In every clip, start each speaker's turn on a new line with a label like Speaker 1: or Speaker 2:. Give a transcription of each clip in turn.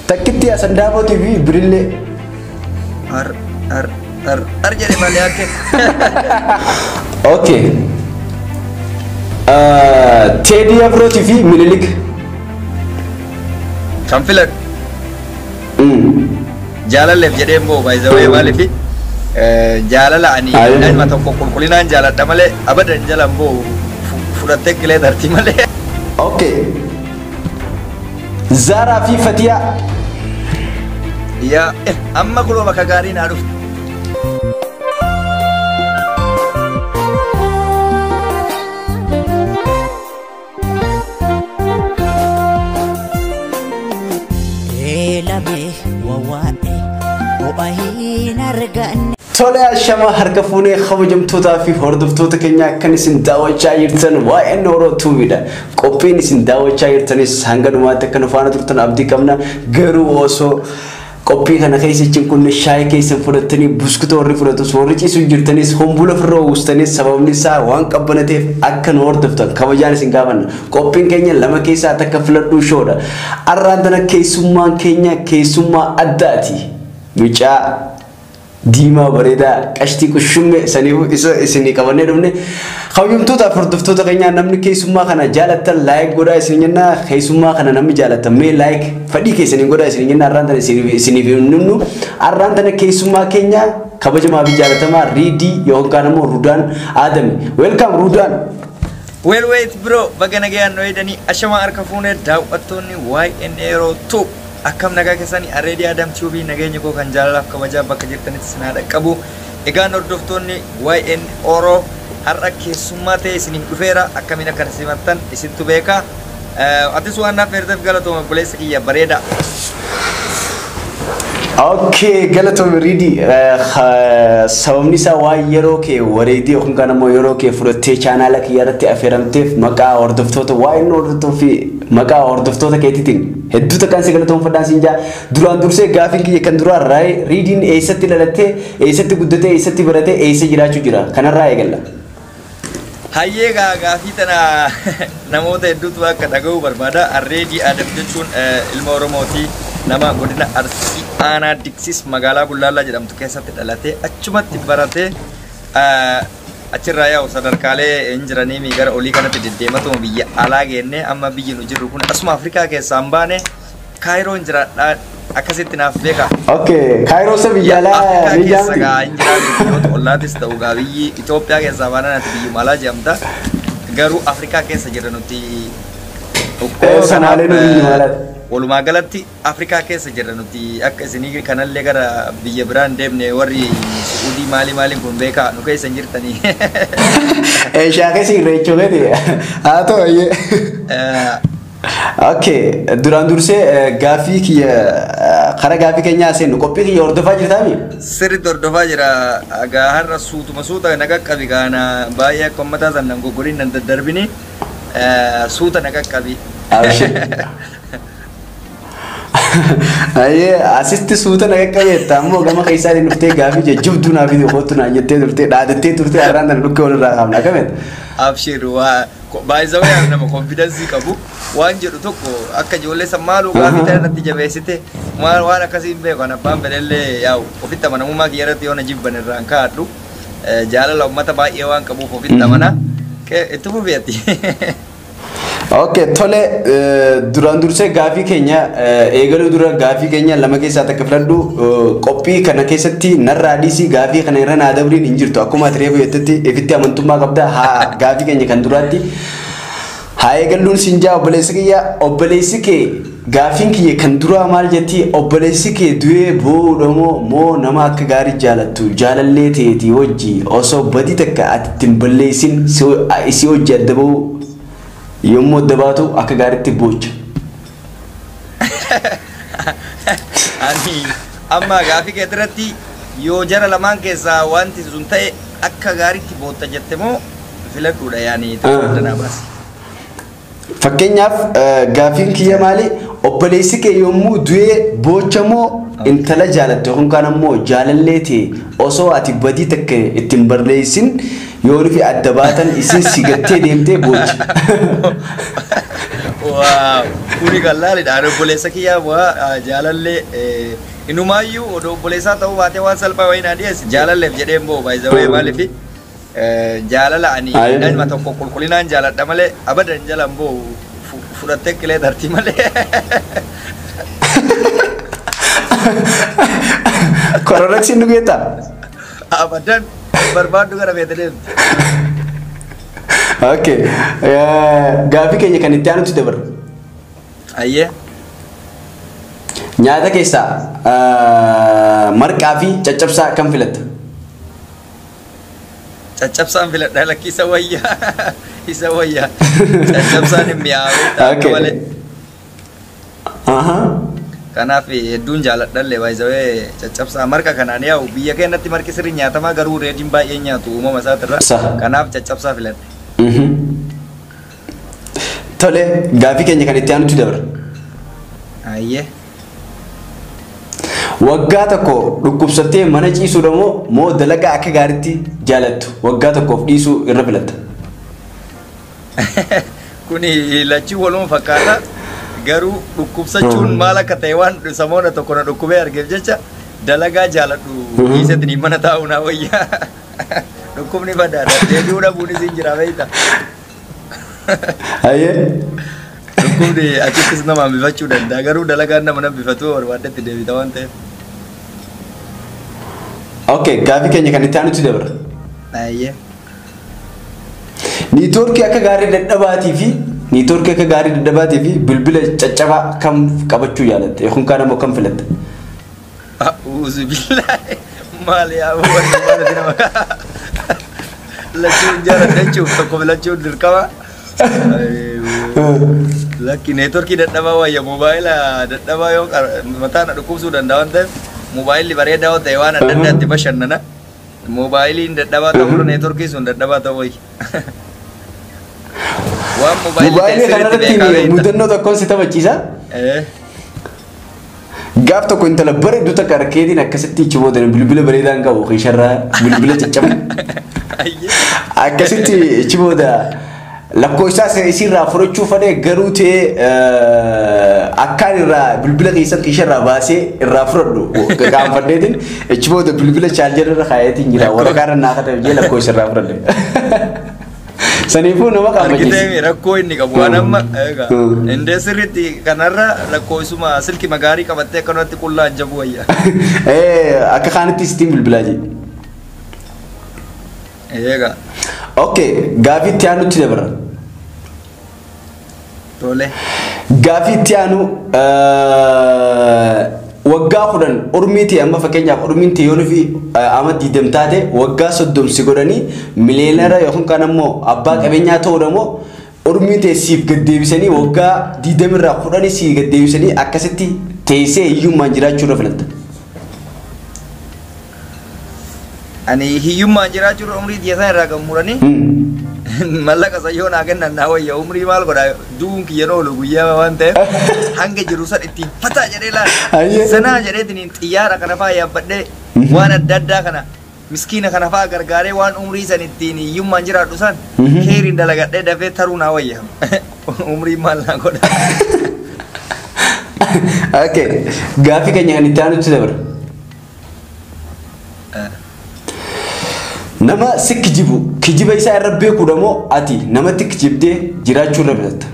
Speaker 1: Takkitti Sandaabootii fi Birillee.
Speaker 2: Ar ar ar ar jedhe malee akka
Speaker 1: Okay. Teedii Afrootii fi Minilik.
Speaker 2: kan filadhu
Speaker 1: Mm.
Speaker 2: jaalalleef jedhee immoo baay'isawee maaliif jaalala ani
Speaker 1: Ayi.
Speaker 2: ilma tokko qulqullinaan jaaladha malee abadan jala immoo fu- fudhattee qilee dartii malee.
Speaker 1: Okay. Zaaraa fi Fatiyaa.
Speaker 2: Yaa eh, amma kuloo bakka gaarii naa dhufu.
Speaker 3: Eelame wawwaa'e ho'a hin arganne.
Speaker 1: Tole ashama harka fuunee kabajamtootaa fi hordoftoota keenya akkan isin daawwachaa jirtan waa'een Oromoo tuubiidha. Qophiin isin daawwachaa jirtanis hanga dhumaatti akka nu faana turtan abdii qabna. Garuu osoo qophii kana keessa kun shaayii keessan fudhattanii buskuta warri fudhatus warri ciisu jirtanis hombula ofirra uwwistanis sababni isaa waan qabbanateef akka nu hordoftan kabajaan isin gaafanna. Qophiin keenya lama keessaa takka filadhuu shoodha. Arraan tana keessummaan keenya keessummaa addaati. Mucaa diimaa bareedaa qashtii qushumme saniif isa isinii qabannee dhufne kabajamtootaaf hordoftoota keenyaa namni keessummaa kana jaalattan laayik godhaa isin jenna keessummaa kana namni jaalattan mee laayik fedhii keessanii godhaa isin jenna arraan tana isiniif isiniif himnu arraan tana keessummaa keenya kabajamaa fi jaalatamaa riidii yookaan immoo rudaan aadami weelkaam rudaan
Speaker 2: Well wait bro baga nagayaan nu eedanii ashamaa harka fuunee daawwattoonni YN Aero 2 akkam nagaa keessanii Areedii Adam TV nageenya koo kan jaalalaaf kabajaa bakka jirtanitti sinaa dhaqqabu. Egaan hordoftoonni YN Oro har'a keessummaa ta'e isiniif dhufeera akkamiin akka simattan isittu beeka. Eh, Atis waan naaf eerteef galatooma obboleessa kiyya bareeda.
Speaker 1: Okay, galatoom riidii sababni isaa waan yeroo kee wareedii yookiin kan immoo yeroo kee fudhattee chaanaala kiyya irratti affeeramteef maqaa hordoftoota waa'een hordoftoota fi maqaa hordoftoota keetiitiin hedduu takkaan si galatoomfadhaan siin jaa duraan dursee gaafiin kiyya kan duraa raayee riidiin eessatti dhalattee eessatti guddatee eessatti baratee eessa jiraachuu jira kanarraa eegalla.
Speaker 2: Hayyee gaa gaafii tana namoota hedduutu akka dhaga'uu barbaada. Arreedii Adam jechuun eh, ilma Oromooti. Nama godina Arsii Aanaa Diksis magaalaa Bullaallaa jedhamtu keessatti dhalatee achumatti baratee eh, achirraa yaa'u sadarkaalee hin jiranii gara olii kanatti deddeematuma biyya alaa geennee amma biyyi nu jirru kun asuma Afrikaa keessaa hin baane Kaayiroon jiraadhaa akkasitti naaf beeka.
Speaker 1: Okay, kaayiroosa biyya alaa
Speaker 2: Afrikaa
Speaker 1: ni
Speaker 2: keessa
Speaker 1: jaamti.
Speaker 2: gaa hin jiraatu biyyoota ollaatis ta'u gaa biyyi Itoophiyaa keessaa baanaan ati biyyi maalaa jedhamta. Garuu Afrikaa keessa jirra nuti.
Speaker 1: Eh, sanaalee nu biyyi maalaati.
Speaker 2: Walumaa galatti Afrikaa keessa jirra nuti akka isinii kanallee gara biyya biraan deemne warri Suudii maali maaliin kun beekaa nu keessa hin jirtanii.
Speaker 1: Shaakesi irreechoo gadi haa ta'u iyyee.
Speaker 2: Eh,
Speaker 1: Okay, duraan dursee eh, gaafii kiyya eh, karaa gaafii keenyaa seennu qophii kiyya hordofaa jirtaami?
Speaker 2: Sirriitti hordofaa jira. Gaa har'a suutuma suuta na qaqqabi gaana baay'ee akka uummataa san nan goggoriin nan daddarbini. Eh, Suuta na qaqqabi.
Speaker 1: Abshir. Ayyee asitti suuta na qaqqabeetta ammoo gama keessaatiin dhuftee gaafii jajjabduu naaf itti kootu naan jettee turtee dhaadattee turtee har'aan tana dhukkee walirraa qabna akameet.
Speaker 2: Abshir waa baay'isawee nama konfidensii qabu waan jedhu tokko akka ijoollee san maaluu gaafii tana natti jabeessite maal waan akkasii hin beeku kan abbaan fedhellee yaa'u ofitti amanamummaa kiyya irratti yoo na jibban irraan kaa'adhu eh, jaalala uummata baay'ee waan qabuuf ofitti amana Ke- itti fufeetti.
Speaker 1: Okay, tole eh, duraan dursee gaafii keenya eh, eegaluu dura gaafii keenya lama keessaa takka filadhu eh, qophii kana keessatti narraa dhiisii gaafii kana irra naa dabriin hin jirtu akkuma ati reefu jettetti ifitti amantummaa qabda haa gaafii keenya kan duraatti haa eegalluun siin jaa obboleessi kiyya obboleessi kee gaafiin kiyya kan duraa maal jetti obboleessi kee du'ee boodha moo moo nama akka gaarii jaalattu jaalallee ta'eeti wajji osoo badii takka ati ittiin balleessin si hojii adda bahuu yommuu adda baatu akka gaariitti boocha.
Speaker 2: Ani amma gaafii kee irratti yoo jara lamaan keessaa wanti sun ta'e akka gaariitti bootta jette moo filadhuudha yaani tokko
Speaker 1: Ah.
Speaker 2: addanaa baasi.
Speaker 1: Fakkeenyaaf eh, gaafiin kiyya maali obboleessi kee yommuu du'ee boocha moo intala jaalatte yookaan kaan ammoo jaalallee ta'e osoo ati badii takka ittiin balleessin yoo nufi adda baatan isin si gattee deemtee boochi.
Speaker 2: Waaw, kuni kan laalidha. Obboleessa kiyyaa bu'aa jaalallee inumaayyuu odoo obboleessaa ta'uu baatee waan salphaa wayii naa dhiyeessi. Jaalalleef jedheen boo baay'isawee maaliifi jaalala ani
Speaker 1: Ayi.
Speaker 2: ilma tokko qulqullinaan jaaladha malee abadan jalan boo fu- fudhattee qilee dartii malee.
Speaker 1: Kororoksiin nu geettaa?
Speaker 2: Abadan barbaaddu gara feete deemti.
Speaker 1: Okay. Gaafii keenya kan itti aanutti dabarra.
Speaker 2: Ayyee.
Speaker 1: Nyaata keessaa ah, marqaa fi caccabsaa kan filatta?
Speaker 2: Caccabsaan filadha lakki isa wayyaa. Isa wayyaa. Caccabsaan hin mi'aawu. Akka
Speaker 1: Okay.
Speaker 2: malee.
Speaker 1: Ahaa.
Speaker 2: Kanaaf hedduun jaaladhallee baay'isawee caccabsaa marqa kanaan yaa'u biyya keenyatti marqi sirrii nyaatamaa garuu reediin baay'ee nyaatu uumama isaatirra.
Speaker 1: Saha.
Speaker 2: Kanaaf caccabsaa filadha.
Speaker 1: Mhm. Tole, gaafii keenya kan itti aanutti dabarra.
Speaker 2: Ayyee.
Speaker 1: Waggaa tokko dhukkubsattee mana ciisuudha moo moo dalagaa akka gaariitti jaalattu waggaa tokkoof dhiisuu irra filatta?
Speaker 2: Kuni lachuu waluma fakkaata. Garuu dhukkubsachuun
Speaker 1: Hmm.
Speaker 2: maal akka ta'e waan samoona tokko na dhukkubee argeef jecha dalagaa jaaladhu
Speaker 1: Mhm.
Speaker 2: dhiisetti mana taa'u naa wayyaa. Dhukkubni badaadha. Deebi'uu dhabuunis hin jira beekta.
Speaker 1: Hayyee.
Speaker 2: Dhukkubni achittis nama hambifachuu danda'a. Garuu dalagaan nama hambifatu barbaadetti deebita waan ta'eef.
Speaker 1: Okay, gaafii keenya kan itti aanutti dabarra.
Speaker 2: Ayyee.
Speaker 1: Niitoorkii akka gaarii dadhabaatii fi niitoorkii akka gaarii dadhabaatii fi bilbila caccabaa kam qabachuu jaalatta yookiin kaan ammoo kam filatta?
Speaker 2: Uzu billahi maal yaa wanti maalati nama lachuun jaaladha jechuuf tokko filachuun dirqama. Lakki neetworkii dadhabaa wayya moobaayila dadhabaa yoo qar- mataa na dhukkubsuu danda'a waan ta'eef moobaayilli bareedaa yoo ta'e waan adda addaatti bashannana. Moobaayiliin dadhabaa ta'uu neetworkii sun dadhabaa ta'uu wayya. Waan moobaayilli ta'e
Speaker 1: Mobaayilii
Speaker 2: sirriitti beekaa
Speaker 1: kanarratti
Speaker 2: beekta.
Speaker 1: mudannoo tokkoon si taphachiisa.
Speaker 2: Eh,
Speaker 1: Gaaf tokko intala bareedduu takka arkeetiin akkasitti ichi boodan bilbila bareedaan qabu isharraa bilbila caccabu.
Speaker 2: ayyee.
Speaker 1: Akkasitti ichi booda lakkoofsaa isirraa fudhachuu fadhee garuu ta'ee akkaan irraa bilbila keessan isharraa baasee irraa fudhadhu qaanfadheetiin ichi booda bilbila chaaljarra irra kaayetiin jira waraqaa irra naa kadhame jee lakkoofsa irraa fudhadhe. Saniifuu nama qaanfachiisa.
Speaker 2: Argitee rakkoo inni qabu waan amma egaa
Speaker 1: Mm.
Speaker 2: indee sirriitti kanarra lakkoofsuma silki magaarii qabattee akkanumatti qullaa jabu wayya.
Speaker 1: Akka kaanitti sitiin bilbilaa jee.
Speaker 2: Egaa
Speaker 1: Okay, gaafii itti aanutti dabarra.
Speaker 2: tole.
Speaker 1: Gaafii itti aanu eh, waggaa kudhan ormii ta'e amma fakkeenyaaf ormiin ta'e yoo nufi ama diidam taate waggaa soddomsi godhanii miliyeenara yookiin kan ammoo abbaa qabeenyaa ta'uudha moo ormii ta'e siif gaddeebisanii waggaa diidamirraa kudhanii siif gaddeebisanii akkasitti teessee hiyyummaan jiraachuu irra filatta.
Speaker 2: Ani hiyyummaan jiraachuu umrii dhiyeessan irraa kan muranii
Speaker 1: Hmm.
Speaker 2: mallaqa sayyoo naa kennan naa wayya umrii maal godha du'uun kiyya oolu guyyaa waan ta'eef hanga jiru san ittiin fataa jedhee
Speaker 1: Ayyee.
Speaker 2: laala. Sanaa jedheetiin xiyyaara kana fa'aa yaabbadhee waan adda addaa kana miskiina kana fa'aa gargaaree waan umrii san ittiin hiyyummaan jiraadhu san
Speaker 1: Mhm.
Speaker 2: heeriin dalagadhee dafee taruu naa wayya. Umrii maal naa godha.
Speaker 1: Okay, gaafii keenya kan itti aanutti dabara. Nama si kijibu kijiba isaa irra beekuudha moo ati namatti kijibdee jiraachuu irra filatta?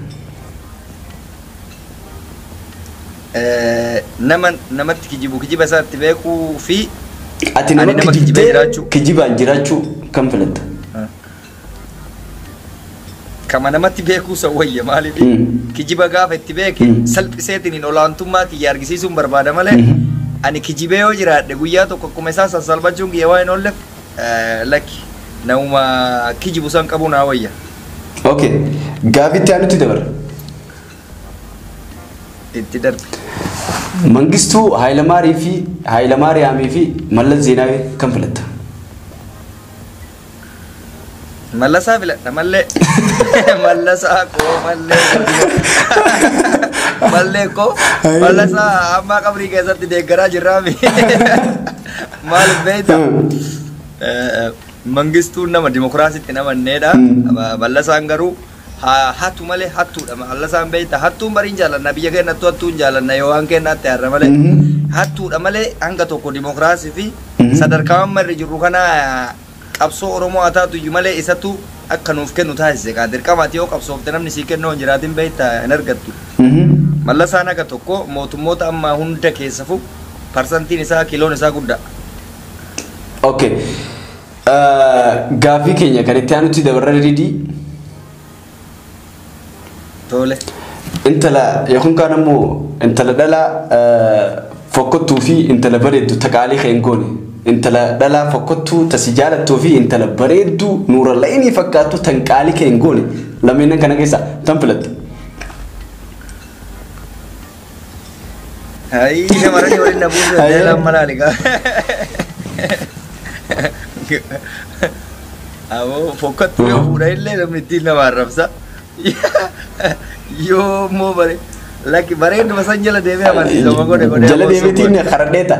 Speaker 2: Eh, nama namatti kijibu kijiba isaatti beekuu fi
Speaker 1: Ati
Speaker 2: Ani
Speaker 1: nama
Speaker 2: nama kijibee
Speaker 1: kijibdee
Speaker 2: jiraachuu.
Speaker 1: kijibaan jiraachuu kam filatta?
Speaker 2: kama namatti beekuu san wayya maaliif
Speaker 1: Mm.
Speaker 2: kijiba gaafa itti beeke
Speaker 1: Mm.
Speaker 2: salphiseetiin olaantummaa kiyya argisiisuun barbaada malee
Speaker 1: Mhm.
Speaker 2: ani kijibee yoo jiraadhe guyyaa tokko akkuma isaa sassalbachuun kiyya waa hin oolleef eh, lakki namuma kijibu san qabuu naa wayya
Speaker 1: Okay, gaafii itti aanutti dabara.
Speaker 2: itti darbe
Speaker 1: Mangistuu Haayilamaarii fi Haayilamaariyaamii fi Mallas Zeenaawii kam filatta?
Speaker 2: mallasaa filadha mallee mallasaa koo mallee mallee koo mallasaa ammaa qabrii keessatti deeggaraa jirraami maal beeyta Eh, mangistuun nama dimokiraasitti namanneedha.
Speaker 1: Mm.
Speaker 2: Mallasaan garuu haa hatu malee hattuudha. Mallasaan beekta hattuun bariin jaalanna biyya keenyattu hattuun jaalanna yoo waan keenyaatti har'a malee.
Speaker 1: Mhm.
Speaker 2: Hattuudha malee hanga tokko dimokiraasii fi
Speaker 1: Mhm.
Speaker 2: sadarkaa amma irra jirru kana qabsoo Oromoo haa taatu iyyuu malee isatu akka nuuf kennu taasise. Kaa dirqamaati yoo qabsoofte namni sii kennu hin jiraatin beekta hin argattu.
Speaker 1: Mhm.
Speaker 2: Mallasaan akka tokko mootummoota amma hunda keessa fu parsantiin isaa kiiloon isaa guddaa.
Speaker 1: Okay. Uh, Gaaffii keenya kan itti aanutti dabarra didii
Speaker 2: Tole.
Speaker 1: intala yookiin kaan ammoo intala dhalaa uh, fokkottuu fi intala bareeddu taqaalii kan goone intala dhalaa fokkottuu tasi jaalattuu fi intala bareedduu nuura la'inii fakkaattu tan qaalii kan goone lameenan kana keessa tan filatta.
Speaker 2: Hai, shamarranii waliin na buusu
Speaker 1: Hayyee.
Speaker 2: jedhee lamma laali gaa. Aboo fokkattuu yoo fuudha illee namni ittiin nama arrabsa. Yoo immoo bare lakki bareeduma san jala deemee amansiisa godhe godhe.
Speaker 1: Jala deebiitiin karadheeta.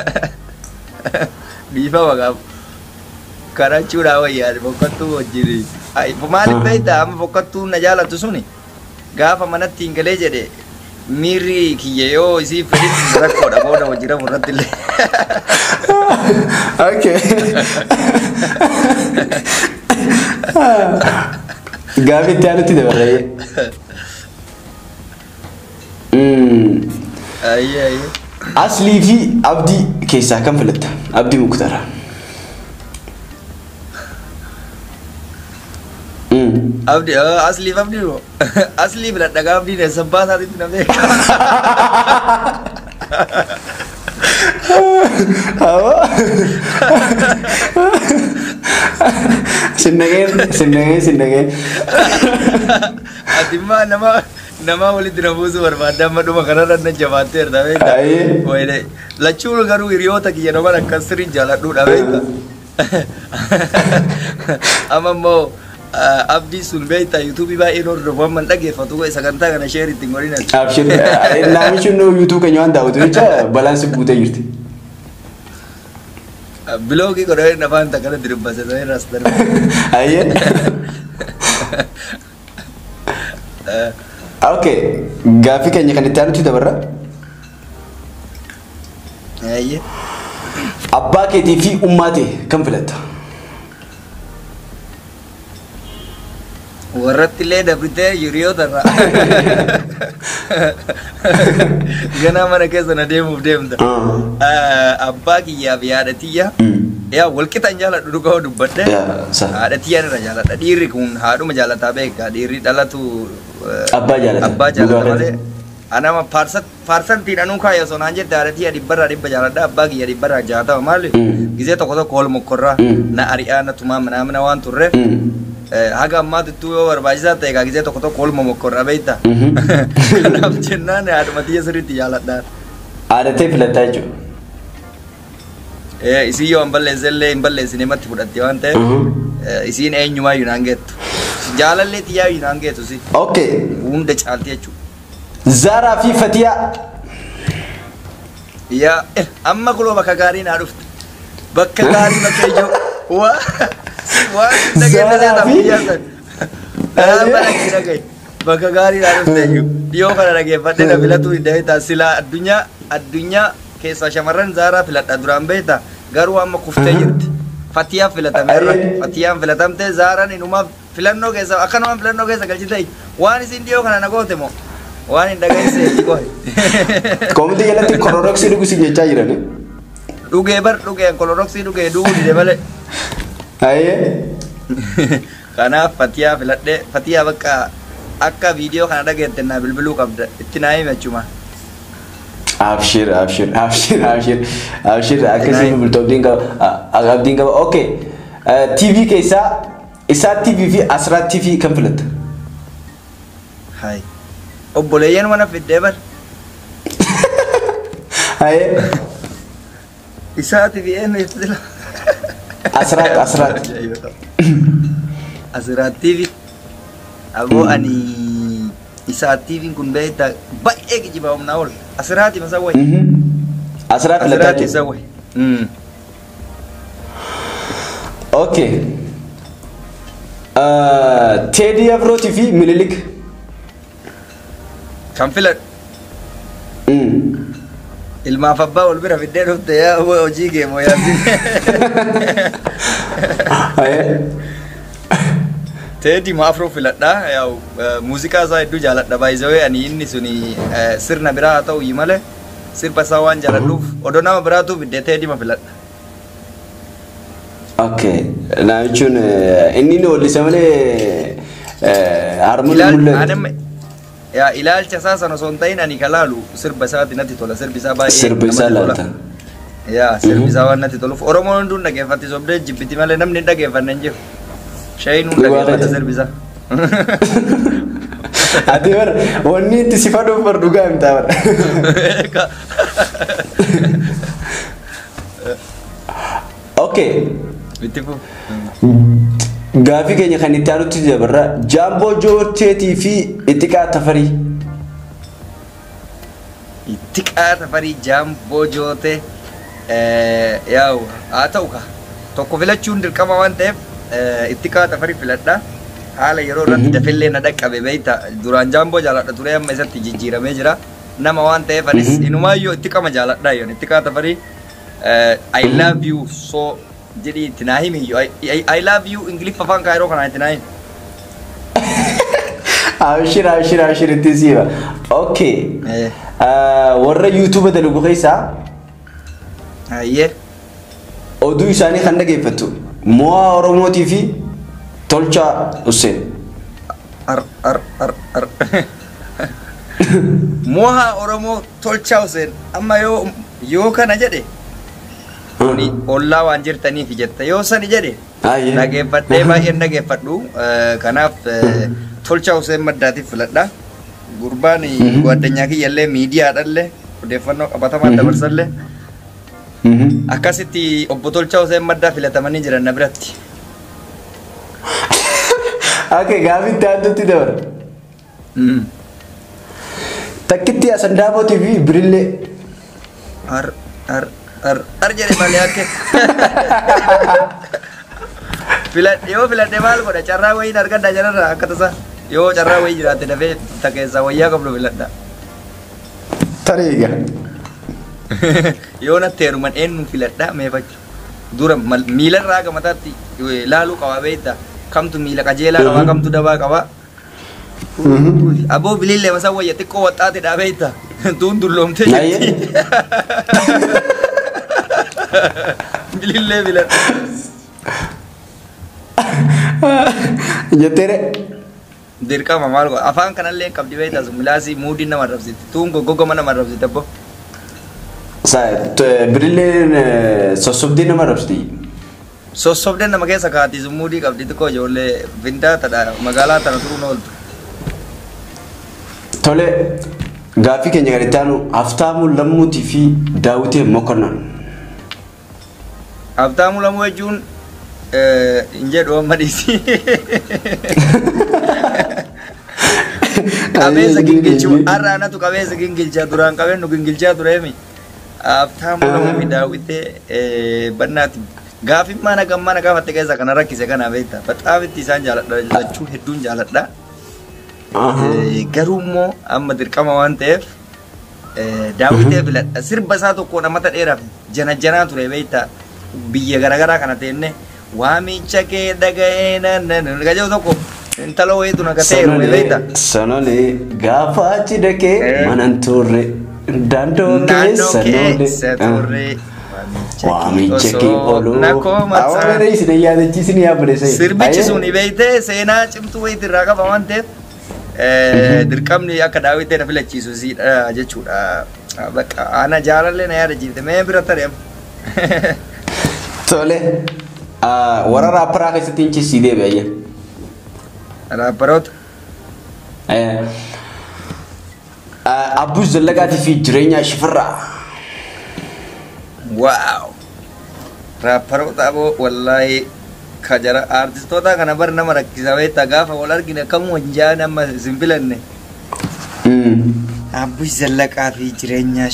Speaker 2: Dhiifama gaaf. Karachuudhaa wayyaadhe fokkattuu wajjin. Maaliif
Speaker 1: Ah.
Speaker 2: beektaa amma fokkattuu na jaalatu suni gaafa manatti hin galee jedhe miirri kiyya yoo isii fedhin rakkoodha booda wajjin rafu irratti illee.
Speaker 1: Okay. Gaaffii itti aanutti dabarree. Mm.
Speaker 2: Ayyee ayyee.
Speaker 1: Aslii fi abdii keessaa kan filatta? Abdii Muktaara. Mm.
Speaker 2: Abdi asliif abdi moo asliif ladhagaa abdiin eessa baasaatitti na beeka.
Speaker 1: Sinnageen, sinnageen, sinnageen.
Speaker 2: Ati immoo nama nama walitti na buusu barbaadde amma dhuma kanarra na jabaatteerta beekta.
Speaker 1: Ayyee.
Speaker 2: Wayne lachuun garuu hiriyoota kiyya nama akkas sirriin jaaladhuudha beekta. Amma immoo ah, abdii sun beekta yuutuubii baay'een hordofu amma hin dhaggeeffatu sagantaa kana sheeritti hin godhinan.
Speaker 1: Abshir, namichi nu yuutuu keenya waan daawwatu jecha balaan si guutee jirti.
Speaker 2: Biloogii godhanii nafaan takkana diribbase ta'ee ras darbe.
Speaker 1: Ayyee. Okay, gaaffii keenya kan itti aanutti dabarra.
Speaker 2: Ayyee.
Speaker 1: Abbaa keetii fi ummaa ta'e kan filatta?
Speaker 2: warratti illee dabritee hiriyoota irraa ganaa mana keessa na deemuuf deemta Ah, abbaa kiyyaa fi haadha tiyya yaa walqixan jaaladhu dhugaa dubbadhe
Speaker 1: Yaa, sa-
Speaker 2: haadha tiyyaan irra jaaladha dhiirri kun haadhuma jaalataa beeka dhiirri dhalatu eh,
Speaker 1: Abbaa jaalata.
Speaker 2: abbaa jaalata
Speaker 1: Dhugaa
Speaker 2: malee anama paarsantiin anuu kaayya osoo naan jette haadha tiyya dhibbarraa dhibba jaaladha abbaa kiyya dhibbarraa jaatama maali
Speaker 1: Mm.
Speaker 2: gizee tokko tokko ol mokkorraa
Speaker 1: Mm.
Speaker 2: na ari'aa na tumaa manaamina waan turreef Eh, haga ammaatittuu yoo barbaachisaa ta'e gaa gizee tokko tokko olma mokkorra beekta.
Speaker 1: Mhm.
Speaker 2: Kanaaf jennaan haadhuma tiyya sirriitti jaaladhaan.
Speaker 1: Aadatee filattaa jechuudha.
Speaker 2: Eh, Isiin yoo hin balleesse illee hin balleessine matti fudhatte waan ta'eef
Speaker 1: Mhm.
Speaker 2: eh, isiin eenyumaa iyyuu naan geettu. Jaalallee tiyyaa iyyuu naan geettu si.
Speaker 1: Okay,
Speaker 2: Hunda caalti jechuudha.
Speaker 1: Zaaraa fi Fatiyaa.
Speaker 2: Yaa eh, amma kuloo bakka gaarii naa dhufte. Bakka gaarii bakka ijoo. Waa waan dhageessa
Speaker 1: Zaaraa
Speaker 2: leetaa
Speaker 1: fi-
Speaker 2: biyyaa san. Amma dhagee dhagaye. Bakka gaarii naa dhufte iyyuu. Dhiyoo kana dhageeffadhee na filatuu hin beektaa silaa addunyaa addunyaa keessaa shamarran zaaraa filadha duraan beektaa garuu amma kuftee jirti. Fatiyaa filatameerra.
Speaker 1: Ayyee.
Speaker 2: Fatiyaan filatamtee zaaraan inumaaf filannoo keessa akkanumaan filannoo keessa galchitee waan isin dhiyoo kana na goote moo waan hin dhaga'iseef qohe.
Speaker 1: Koomiti jalatti kororoksii dhugusii jechaa jiran.
Speaker 2: dhugee bar dhugeen koloroksii dhugee du'uu dide malee
Speaker 1: Ayyee.
Speaker 2: kanaaf fatiyaa filadhee fatiyaa bakka akka viidiyoo kana dhageette naa bilbiluu qabda itti naa hime achuma
Speaker 1: Abshir, abshir, abshir, abshir, abshir. Akkasii
Speaker 2: Nice.
Speaker 1: bultoo abdiin qaba. a- Abdiin qaba. Okay. Eh, TV keessaa isaa TV fi Asraa TV kan filatta?
Speaker 2: hay obboleeyyan mana fiddee bar
Speaker 1: Ayyee.
Speaker 2: isaati fi eenyu fila
Speaker 1: Asraat, Asraat.
Speaker 2: asiraattiifi aboo ani isaattiifiin kun beektaa baay'ee kijiba humnaa ol asiraati masa wayi
Speaker 1: Mhm. Asraa filataa
Speaker 2: asiraati isa
Speaker 1: jechuudha.
Speaker 2: wayi
Speaker 1: Okay. Teedii Afrootii fi Minilik.
Speaker 2: Kan filadhu ilmaaf abbaa wal bira fiddee dhufte yaa hojii geemoo yaabdi. Teedii ma afroo filadhaa yaa'u muuziqaa isaa hedduu jaaladha baay'isawee ani inni suni sirna biraa haa ta'u malee sirba isaa waan jaaladhuuf odoo nama biraatu fiddee teedii ma filadha.
Speaker 1: Okay. Na jechuun inni inni hollisa malee harmuun
Speaker 2: Ilaal-
Speaker 1: mul'atu.
Speaker 2: anam- yaa ilaalcha isaa sana osoo hin ta'in ani kalaalu sirba isaati natti tola sirbi isaa baay'ee
Speaker 1: Sirbi isaa
Speaker 2: namatti tola.
Speaker 1: laata.
Speaker 2: yaa sirbi isaa waan natti toluuf oromoon hunduun dhaggeeffatti sobdee jibbiti malee namni hin dhaggeeffanne hin jiru shayiin hun
Speaker 1: Dhugaa
Speaker 2: dhaggeeffata
Speaker 1: ta'e.
Speaker 2: sirbi isaa
Speaker 1: Ati bara wanni itti si faduuf bar dhugaa himtaa bara. Okay.
Speaker 2: itti fu
Speaker 1: Gaafii keenya kan itti aanutti dabarra jaamboo joorteetii fi ixxiqaa tafarii.
Speaker 2: itti qaata farii jaamboo joote yaa'u haa ta'u ka tokko filachuun dirqama waan ta'eef itti qaata farii filadha haala yeroo irratti
Speaker 1: Mhm.
Speaker 2: dafillee na dhaqqabe beeyta duraan jaamboo jaaladha ture amma isatti jijjiiramee jira nama waan ta'eef anis
Speaker 1: Mhm.
Speaker 2: inumaayyoo itti qama jaaladha yoon itti qaata farii I love you so jedhii itti naa himi iyyuu. I- I- I love you ingiliffa afaan kaayiroo kanaan itti naa himi
Speaker 1: Abshir abshir abshir itti siiba. Okay.
Speaker 2: Eh,
Speaker 1: Warra yuutuuba dalagu keessaa
Speaker 2: hayyee
Speaker 1: oduu isaanii kan dhageeffattu mo'aa Oromootii fi tolchaa Hussein.
Speaker 2: ar ar ar ar moha oromoo tolchaa Hussein amma yoo yoo kana jedhe kuni ollaa waan jirtaniif jetta yoo sani jedhe
Speaker 1: Ayyee.
Speaker 2: dhageeffadhee baay'een dhageeffadhu Eh, kanaaf eh, tolchaa Hussein maddaatiif filadha gurbaan
Speaker 1: Mhm.
Speaker 2: addunyaa kiyyallee miidiyaadhallee odeeffannoo qabatamaan
Speaker 1: Mhm.
Speaker 2: dabarsallee
Speaker 1: Mhm.
Speaker 2: akkasitti obbo Tolchaa Hussein maddaa filatamanii jiran na biratti
Speaker 1: Okay gaafii itti aanutti dabara.
Speaker 2: Mm.
Speaker 1: Takkitti Asandaabotii fi Birillee.
Speaker 2: ar ar ar ar jedhe malee akka filadhe yoo filadhe maal godha carraa wayiin argadha jararra akka tasa yoo carraa wayii jiraate dafee ta keessaa wayyaa qabdu filadha
Speaker 1: Tareega.
Speaker 2: yoo natti heeruman eenyu filadha meefachu dura mal- miilarraa aga mataatti eh, laaluu qaba beekta kamtu miila qajeelaa qaba
Speaker 1: Mhm.
Speaker 2: kamtu dabaa qaba aboo bilillee masaa wayya xiqqoo waxxaate dhaa beekta tuun dulloomtee jirti bilillee filadha
Speaker 1: Jetteere.
Speaker 2: dirqama maal godha afaan kanallee hin qabdi beektaa sun milaasii muudii nama arrabsiti tuun goggogoma nama arrabsiti abbo
Speaker 1: Birilleen sossobdii nama rabsiti.
Speaker 2: sossobdeen nama keessa kaati sun muudii qabdi xiqqoo ijoollee findaa tadha magaalaa tana turuun ooltu
Speaker 1: Tole gaafii keenya kan itti aanu Haftaamuu Lammuutii fi Daawitee Mokonnon.
Speaker 2: Habtaamuu lamuu jechuun hin jedhu amma dhiisi. Qabeessa gingilchuu har'a anatu qabeessa gingilchaa duraan qabeenyu gingilchaa tureemi. Habtaamuu lamuu fi daawwitee bannaati. Gaafii mana gammaa na gaafatte keessa kana rakkise kana beekta. Baxaaf itti isaan jaaladha lachuu hedduun jaaladha. Eh, Garuu immoo amma dirqama waan ta'eef eh, daawwitee filadha. Sirba isaa tokko namata dheeraaf jana janaa ture beekta. Biyya garaagaraa kana teenne waamicha kee dhaga'ee nan gaja'u tokko intala wayiitu na gatee jiru beekta.
Speaker 1: Sanolee gaafa achi dhaqee
Speaker 2: Eh.
Speaker 1: manan turre daandoo
Speaker 2: Naannoo
Speaker 1: keessa
Speaker 2: keessa turre
Speaker 1: Waamicha kee oluu.
Speaker 2: na koomataa.
Speaker 1: Awwaala isin yaadachiisin yaabbade sa'e.
Speaker 2: Sirbichi sun beeytee seenaa cimtuu wayiitii irraa qaba waan ta'eef eh, dirqamni akka daawwitee na filachiisu siidha jechuudha. Bakka ana jaalallee na yaadachiifte mee bira tareem.
Speaker 1: Tole warra raapparaa keessatti hin cissii deebi'ayya.
Speaker 2: Raapparoota.
Speaker 1: Abbuus Zallaqaatii fi jireenya shifirraa.
Speaker 2: Waaw! Raapparoota aboo wallaahi kajara aartistoota kana bar nama rakkisa beektaa gaafa wal argine akkamuma hin jaan amma isin filanne. Abbuus Zallaqaa fi jireenya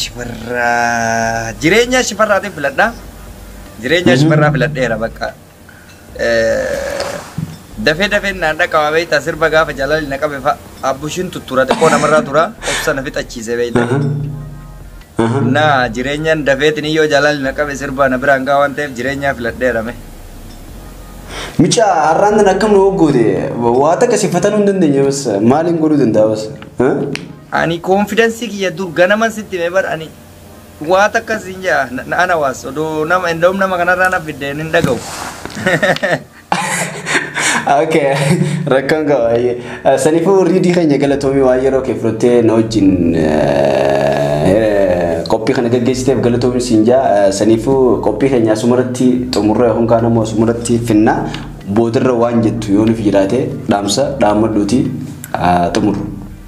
Speaker 2: shifarraa. Jireenya shifarraatiin filadhaa. Jireenya
Speaker 1: Mhm.
Speaker 2: shifarraa filadheera bakka. dafee dafee naan dhaqaba beektaa sirba gaafa jaalalli na qabe fa'a abbushiin tuttura xiqqoo namarraa tura obsa na fixachiise beektaa. Na jireenyaan dafeetiin yoo jaalalli na qabe sirba na biraan gaa waan ta'eef jireenyaa filadheerame.
Speaker 1: Micha har'aan tan akkam nu hoggoote waa takka sifatanuu hin dandeenye bas maaliin godhuu danda'a bas.
Speaker 2: Ani koonfidensii kiyya dur ganaman sitti mee bar ani waa takka siin jaa na ana waas odoo nama indoom nama kanarraa na fiddeen hin dhaga'u.
Speaker 1: Okay, rakkoon qaba baay'ee. Saniifuu riidii keenya galatoomii waan yeroo kee fudhattee na wajjin qophii kana gaggeessiteef galatoomii siin jaa. Saniifuu qophii keenya asumarratti xumurree yookaan kaan ammoo asumarratti finna boodarra waan jettu yoo nuuf jiraate dhaamsa dhaammadhuuti xumurru.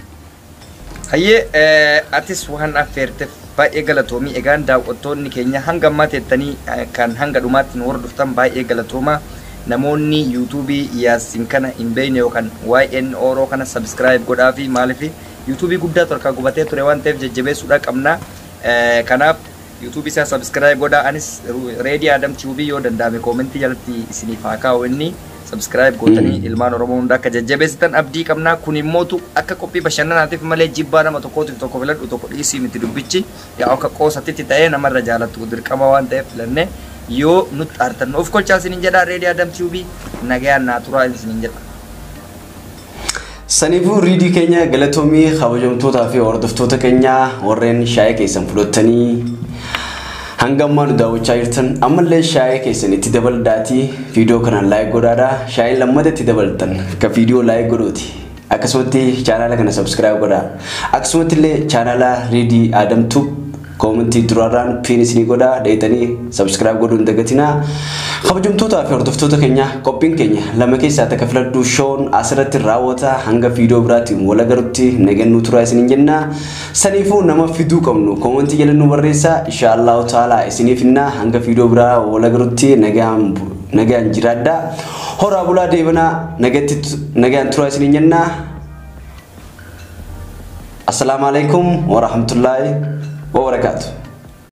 Speaker 2: Hayyee atis waan affeerteef baay'ee galatoomii egaan daawwattoonni keenya hanga ammaa teettanii kan hanga dhumaatti nu hordoftan baay'ee galatoomaa. namoonni yuutuubii yaasin kana hin beekne yookaan YN Oroo kana subscribe godhaa fi maaliif yuutuubii guddaa torkaa gubatee ture waan ta'eef jajjabeessuudha qabna. Kanaaf yuutuubii isaa subscribe godhaa anis reedii Adam TV yoo danda'ame koomentii jalatti isiniif haa kaa'u inni subscribe gootanii ilmaan Oromoo hunda akka jajjabeessitan abdii qabna. Kun immootu akka qophii bashannanaatiif malee jibbaa nama tokkootiif tokko filadhu tokko dhiisii miti dubbichi yaa akka qoosatitti ta'ee namarra jaalattu dirqama waan ta'eef filannee yoo nutti aartan of kolchaa isinin jedha reedii adam tiubii nagayaan naa turaa isinin jedha.
Speaker 1: Saniifuu riidii keenya galatoomii kabajamtootaa fi hordoftoota keenya warreen shaayii keessan fudhattanii hanga ammaa nu daawwachaa jirtan ammallee shaayii keessan itti dabalaatii viidiyoo kanaan laayik godhaadha. Shaayiin lammata itti dabalatan ka viidiyoo laayik godhuuti. Akkasumatti chaanaala kana sabskiraayib godhaa. Akkasumatti illee chaanaala riidii Adamtuu koomentii duraarraan piin isinii godhaa dheetanii sabskiraayib godhuu hin dagatinaa. Kabajamtootaa fi hordoftoota keenya qophiin keenya lama keessaa takka filadhuu shoon asirratti raawwata hanga viidiyoo biraatti wal agarutti nagannuu turaa isiniin jenna. Saniifuu nama fiduu qabnu koomentii jala nu barreessaa inshaallahu ta'ala isiniif innaa hanga viidiyoo biraa wal agarutti nagaan jiraadhaa. Horaa bulaa deebanaa nagaan turaa isiniin jenna. Assalaamu alaikum wa rahmatullahi wa barakatuh.